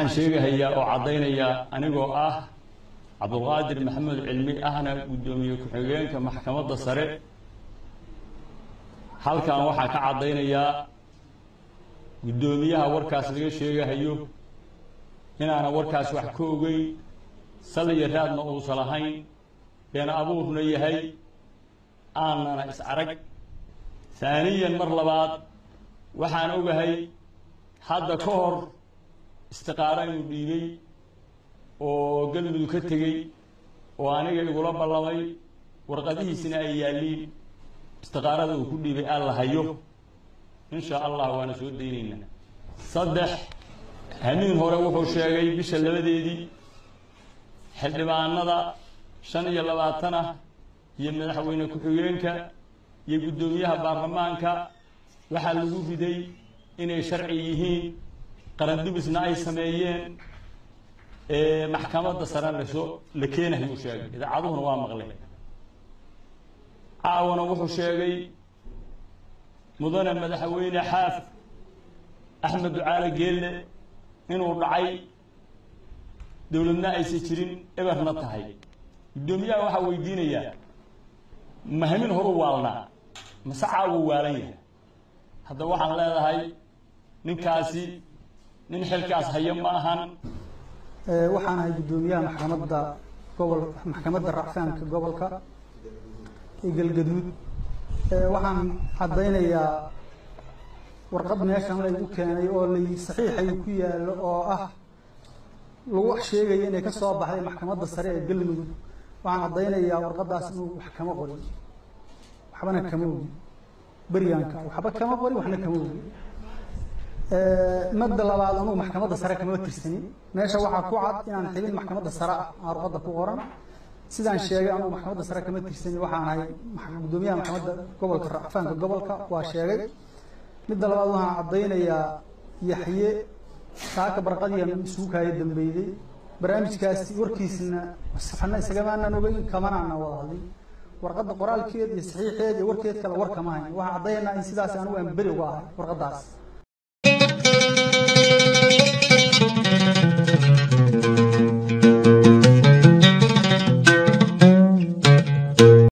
waxaan sheegahayaa oo caddaynayaa anigoo ah cabdulqaadir maxamed cilmi ahna guddoomiye ku-xigeenka maxkamadda sare halkan waxaan ka caddaynayaa guddoomiyaha warkaas laga sheegahayo inaana warkaas wax ka ogeyn saliya raadna uusan lahayn beena abuurna yahay aanana is arag haaniyan mar labaad waxaan ogahay hadda ka hor istiqaaro inuu dhiibay oo galmudug ka tegey oo aniga igula ballamay warqadihiisina ay yaalliin istiqaarada uu ku dhiibay aan la hayo insha allah waana soo daynaynaa saddex hamiin hore wuxuu sheegay bisha labadeedii xildhibaanada shan iyo labaatan ah iyo madaxweyne ku-xigeenka iyo guddoomiyaha baarlamaanka waxaa lagu riday inay sharci yihiin qarandubisna ay sameeyeen maxkamadda sare lasoo la keenayuu sheegay idaacaduhuna waa maqleen caawana wuxuu sheegay mudane madaxweyne xaaf axmed ducaale geelle inuu dhacay dowladna aysan jirin eberna tahay guddoomiyaha waxaa weydiinayaa mahamin horu waalnaa mase caawuu waalan yahay hadda waxaan leedahay ninkaasi nin xilkaas haya ma ahan waxaan ahay guddoomiyaha maxkamadda gobol maxkamadda racfaanka gobolka ee galgaduud waxaan caddaynayaa warqad meeshan laygu keenay oo lay saxiixay ku yaallo oo ah lagu sheegaya inay ka soo baxday maxkamadda sare ee galmudug waxaan caddaynayaa warqadaas inuu wax kama qorin waxbana kama ogi beryaanka waxba kama qorin waxna kama ogi madda labaad anugu maxkamadda sare kama tirsanin meesha waxaa ku cad inaan xibin maxkamadda sare ah aan ruqadda ku qoran sidaan sheegay anugu maxkamadda sare kama tirsanin waxaan ahay guddoomiyaha maxkamadda gobolka racfaanka gobolka waa sheegay midda labaad waxaan caddaynayaa yaxye saaka barqadiian isugu kaaya dambeyday barnaamijkaasi warkiisna saxana isagamaanaan ogeyn kamanaana wada hadlin warqadda qoraalkeed iyo saxiixeed iyo warkeed kale war kama hayn waxaan caddaynaa in sidaas anigu aan beri uga ahay warqaddaas